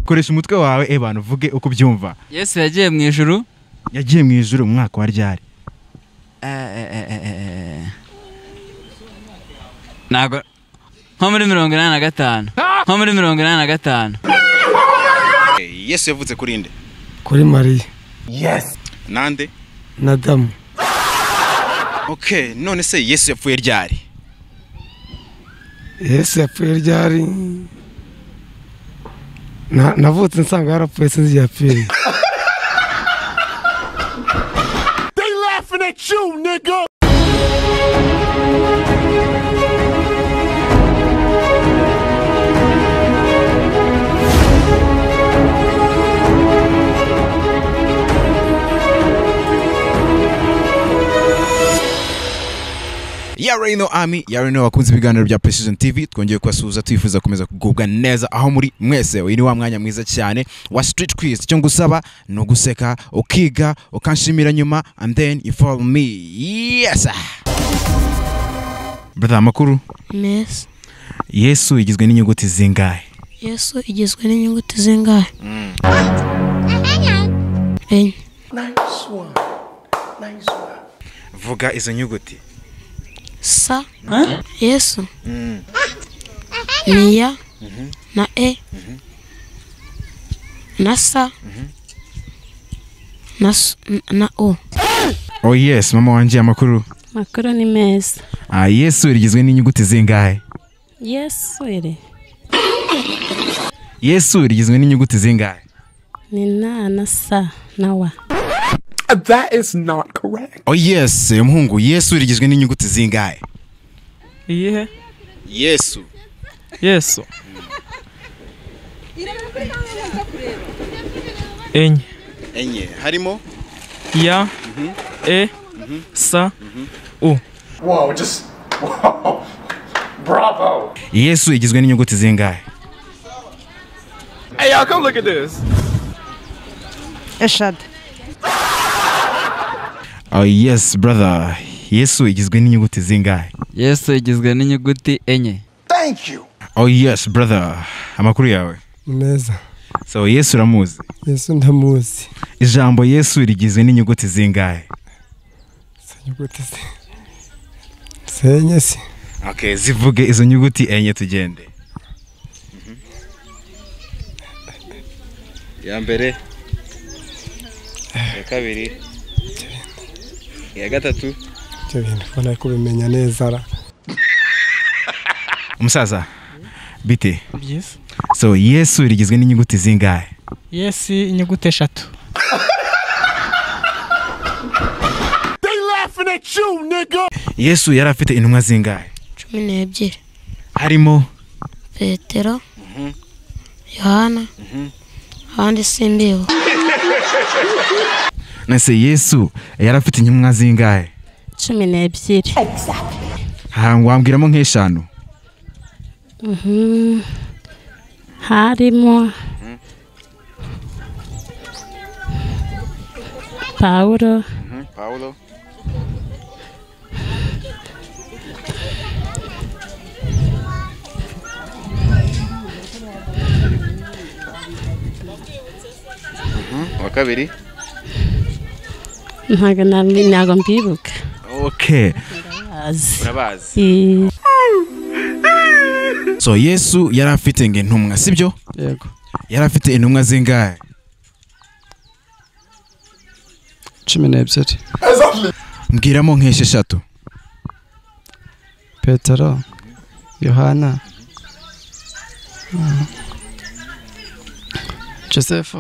koresha umutwe wawe ebana uvuge uko ubyumva yesu yagiye mu ijuru yagiye mu ijuru mu mwaka wa ryari Eh, eh, eh, eh, eh. ntabwo nko muri mirongo inani na gatanu nko muri mirongo inani na gatanu yesu yavutse kuri nde kuri mariya nande na damu ok none se yesu yapfuye ryari yesu yapfuye ryari Na- navutse nsanga yarapfuye sinzi yapfiriye ya reno ami ya reno bakunze ibiganiro bya precision tv twongeye kubasuhuza twifuza gukomeza kugubwa neza aho muri mwese uyu ni wa mwanya mwiza cyane wa street quiz icyo ngusaba ni uguseka ukiga ukanshimira nyuma and then you follow me yes brother amakuru mesi yesu igizwe n'inyuguti zingahe yesu igizwe n'inyuguti zingahe enye vuga izo nyuguti sa yesu ni ya na e na sa na s- na o oh yes mama wanjye amakuru makuru ni meza ah, yesu rigizwe n'inyuguti zingahe yesu iri yesu rigizwe n'inyuguti zingahe ni na na sa na wa oh yes umuhungu yesu rigizwe n'inyuguti zingahe iyihe yesu yesu enye enye harimo ya e sa u Whoa, just. Whoa. Bravo. yesu igizwe n'inyuguti zingahe hey y'all come look at this eshatu oh yes brother yesu igizwe n'inyuguti zingahe yesu igizwe n'inyuguti enye Thank you. oh yes brother amakuru yawe meza so yesu uramuzi yesu ndamuzi ijambo yesu rigizwe n'inyuguti zingahe inyuguti ze senye se okay zivuge izo nyuguti enye tugende ya mbere ya kabiri iya gatatu ibyo bintu ubona ko ubimenya neza ra umusaza bite byiza so yesu rigizwe n'inyuguti zingahe yesu inyuguti eshatu yesu yari afite intumwa zingahe cumi n'ebyiri harimo petero yohana abandi simbibuka nase yesu yari afite intumwa zingahe cumi n'ebyiri ahantu wambwiramo nk'eshanu Mhm. harimo pawulo paulo wa kabiri ntabwo nambi- ntabwo mbibuka okay azi urabazi I- so yesu yari afite ngo intumwa sibyo yego yari afite intumwa zingahe cumi n'ebyiri mbwiramo nk'esheshatu petero yohana joseph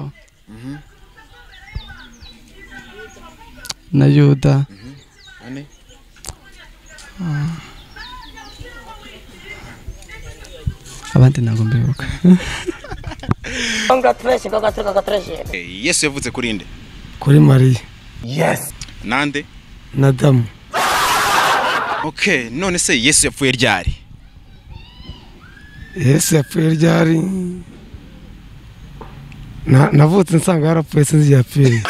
na yuda Ane. Ah. abandi ntabwo mbibuka Eh, yesu yavutse kuri nde kuri mariya nande na damu ok none se yesu yapfuye ryari yesu yapfuye ryari Na- navutse nsanga yarapfuye sinzi yapfiriye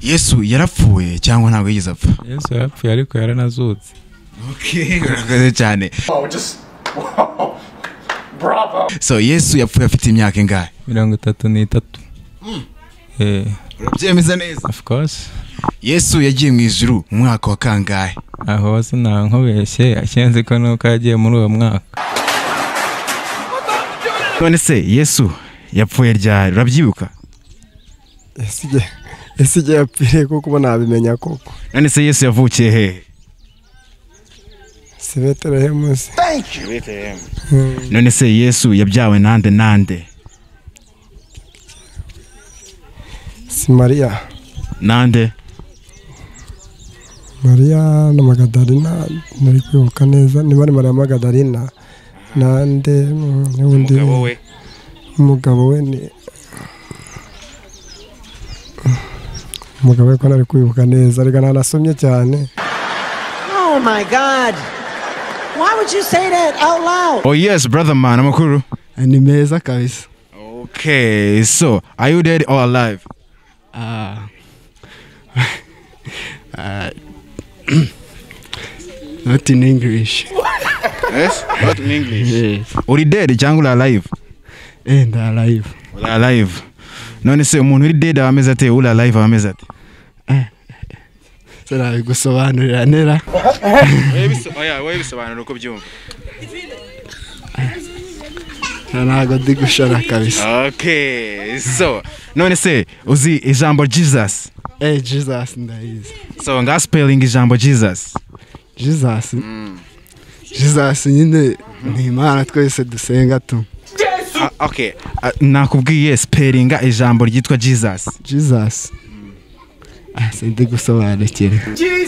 yesu yarapfuye cyangwa ntabwo yigeze apfa yesu yarapfuye ariko yaranazutse okay urakoze cyane Whoa, just. Whoa. Bravo. so yesu yapfuye afite imyaka ingahe mirongo itatu n'itatu Eh, urabyemeza neza of course yesu yagiye mu ijuru mu mwaka wa kangahe aho sinankubeshye akenzi ko nuko yagiye muri uwo mwaka none se yesu yapfuye ryari urabyibuka ese igihe ese igihe yapfiriye kuko uba nabimenya koko none se yesu yavukiye hehe si betelehemu se Thank you. none se yesu yabyawe nande nande si mariya nande mariya na magadarina ntari kwibuka neza niba ari mariya magadarina nande mm, n'undi we umugabo we ni umugabo we ko ntari kwibuka neza ariko ntanasomye cyane Oh my God. Why would you say that out loud? oh yes brother man amakuru ni meza kabisa okay so are you dead or alive Ah. Ah. not in english Yes? Not in English. yes uri dead cyangwa uri alive and alive uri alive none se umuntu uri dead aba ameze ate uri alive aba ameze ate sinabigusobanurira nera Wowe bisobanura uko byumva. ntabwo ndi gushora kabisa okay so none se uzi ijambo jesus eh jesus ndayizi so nga spelling ijambo jesus jesus jesus nyine ni imana twese dusenga tu Ah, okay Ah, nakubwiye spellinga ijambo ryitwa jesus jesus Ah, sindi gusobanukira Okay.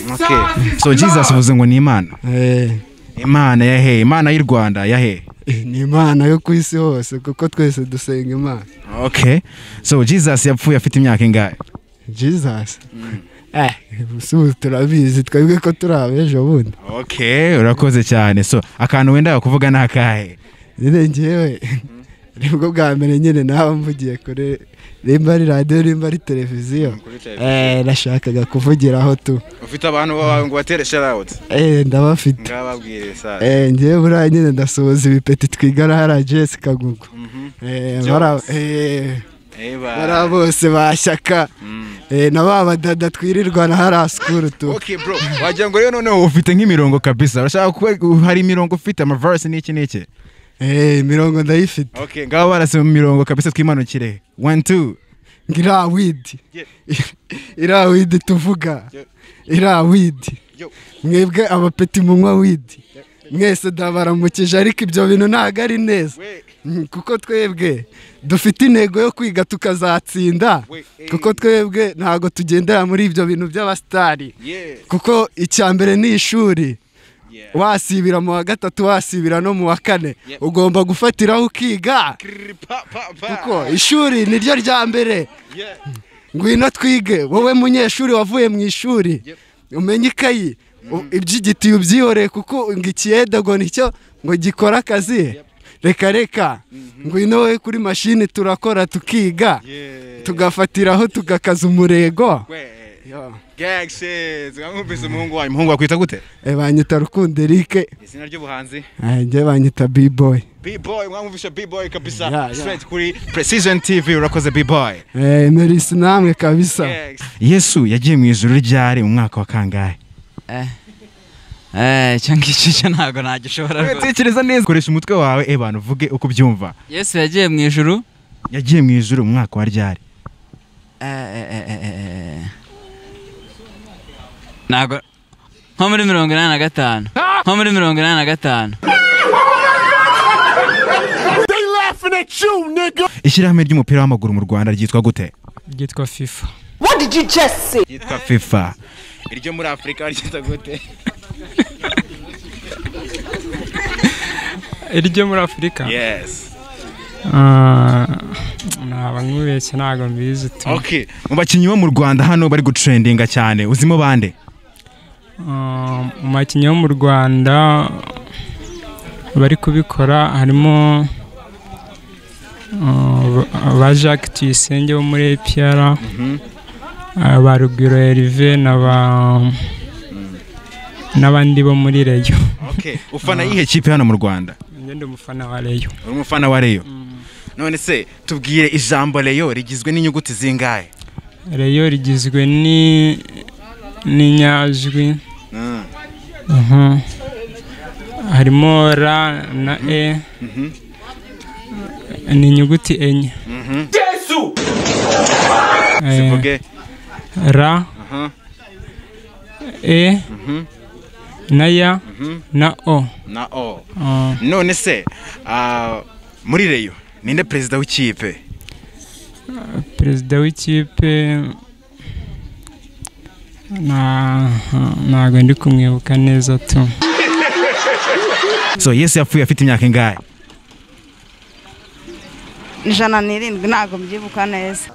so jesus uvuze ngo ni imana Eh, imana ya he imana y'u rwanda ya he eh, ni imana yo ku isi hose kuko twese dusenga imana okay so jesus yapfuye afite imyaka ingahe jesus eh ubu turabizi twebwe ko turi abejo bundi okay urakoze cyane so akantu wenda kuvuga ni akahe nyine ngewe nibwo bwa mbere nyine nawe mvugiye kuri rimba ari radiyo rimba ari televiziyo eh nashakaga kuvugiraho tu Ufite abantu bawe ngo batere shout out. eh ndabafite Ngababwire sa. eh ngewe buriya nyine ndasohoza ibipeti twigana hara jesi kagugu eh bara eh bara Eba. bose bashyaka eh na ba badada twirirwana hara sikuru tu Okay bro. wagira ngo rero noneho ufite nk'imirongo kabisa urashaka kuba hari imirongo ufite amavarisi n'iki n'iki eh imirongo ndayifite okay ngaba barase mu mirongo kabisa twimanukire one two ngira widi Yeah. ira widi tuvuga Yeah. ira widi Yo. mwebwe abapeti munywa widi mwese ndabaramukije ariko ibyo bintu ntabwo ari neza We. Mm, kuko twebwe dufite intego yo kwiga tukazatsinda We. kuko twebwe ntabwo tugendera muri ibyo bintu by'abasitari Yeah. kuko icya mbere ni ishuri Yeah. wasibira mu wa gatatu wasibira no mu wa kane ugomba gufatiraho ukiga Krrr, Pa pa pa. kuko ishuri ni ryo rya mbere Yeah. ngwino twige wowe munyeshuri wavuye mu ishuri umenye ikayi u- iby'igiti ubyihoreye kuko ngo ikiyedego nicyo ngo gikore akazi reka reka ngwino wowe kuri mashini turakora tukiga tugafatiraho tugakaza umurego We. Gag shit. Ngamwumvise umuhungu wanyu. Umuhungu wakwita gute? Eh, banyita rukundo erike Izina ry'ubuhanzi. njye banyita biboy B-boy. Ngamwumvise B-boy kabisa. Yeah, yeah. Straight kuri Precision TV urakoze B-boy. merisi namwe kabisa Yes. yesu yagiye mu ijuru ryari mu mwaka wa kangahe Eh, icyo ngicyo cyo ntabwo nagishobora rwose. tekereza neza koresha umutwe wawe ebana uvuge uko ubyumva yesu yagiye mu ijuru yagiye mu ijuru mu mwaka wa ryari Eh, eh, eh, eh, eh, eh. ntabwo nko muri mirongo inani na gatanu nko muri mirongo inani na gatanu ishyirahamwe ry'umupira w'amaguru mu rwanda ryitwa gute ryitwa fifa What did you just say? ryitwa fifa Iryo muri Afrika ryita gute? iryo muri afurika Yes. ntabwo nkubeshye ntabwo mbizi tu Okay. mu bakinnyi bo mu rwanda hano bari gutrendinga cyane uzimo bande Ah, mu bakinnyi bo mu rwanda bari kubikora harimo ah, ba- ba jacques tuyisenge wo muri apr ah, ba rugwiro erive na ba n'abandi bo muri reyo Okay. ufana yihe kipe hano mu rwanda njye ndi umufana wa reyo uri umufana wa reyo none se tubwire ijambo reyo rigizwe n'inyuguti zingahe reyo rigizwe ni n'inyajwi Mm. Mhm. harimo ra na e ni inyuguti enye Jesu! Eh, Zivuge. ra Aha. e Mhm. na ya Mhm. na o na o Ah. none se ah, muri reyo ninde perezida w'ikipe perezida w'ikipe na- ntabwo ndi kumwibuka neza tu so yesu yapfuye afite imyaka ingahe ijana n'irindwi ntabwo mbyibuka neza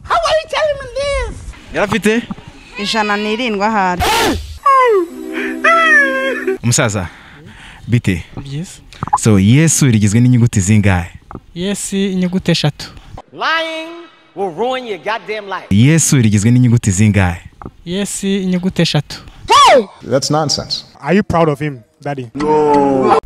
How are you telling me this? yari afite ijana n'irindwi ahari umusaza bite byiza so yesu rigizwe n'inyuguti zingahe yesi inyuguti eshatu Lying will ruin your goddamn life. yesu rigizwe n'inyuguti zingahe yesi inyuguti eshatu That's nonsense. Are you proud of him, Daddy? No.